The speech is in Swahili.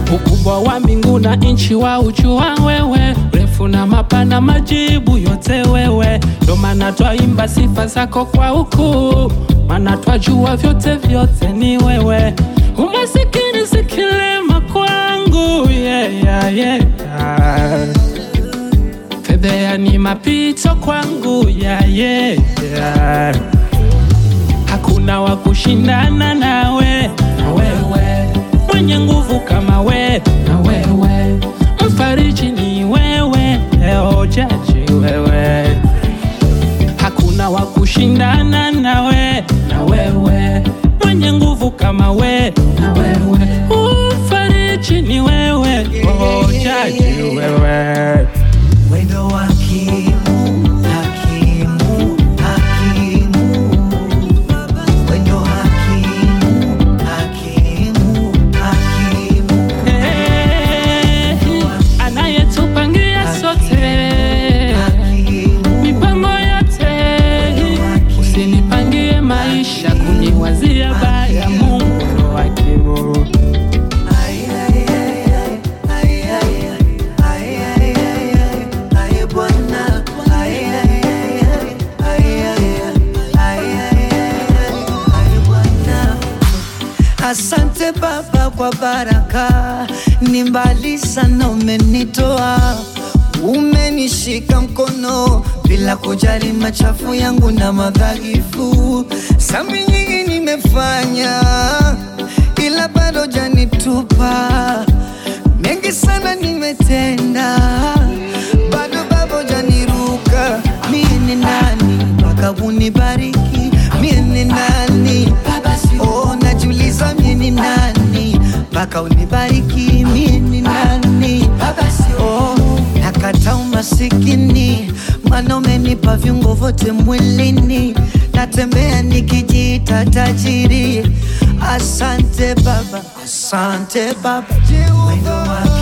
ukubwa wa mbingu na nchi wa ujua wewe, refu na mapana, majibu yote wewe. Ndo maana twaimba sifa zako kwa ukuu, maana twajua vyote vyote ni wewe. Umasikini si kilema kwangu, yeah, yeah, yeah. Fedhea ni mapito kwangu, yeah, yeah, yeah. Hakuna wa kushindana nawe, na wewe mwenye nguvu kama we, na wewe mfariji ni wewe, leo jaji wewe. Hakuna wa kushindana nawe, na wewe mwenye nguvu kama we, na wewe mfariji ni wewe, oh, jaji wewe. Wendo wa hakimu, hakimu, hakimu. Wendo hakimu, hakimu, hakimu. Eh, anayetupangia sote Hakimu, mipango yote, usinipangie maisha kuniwazia baya. Mungu ndo hakimu. ay, ay, ay, ay, ay, ay, ay, ay, ay, ay, Bwana. Ay, ay, ay, ay, ay, ay, ay, ay, ay, Bwana. Asante Baba kwa baraka, ni mbali sana umenitoa, umenishika mkono bila kujali machafu yangu na madhaifu. Sambi nyingi nimefanya, ila bado janitupa. Mengi sana nimetenda, bado babo janiruka. Mie ni nani mpaka unibariki? Mie ni nani Oh, najiuliza mie ni nani mpaka unibariki? Mie ni nani? Oh, nakata umasikini, maana umenipa viungo vyote mwilini, natembea nikijiita tajiri. Asante Baba, asante Baba, wendo wa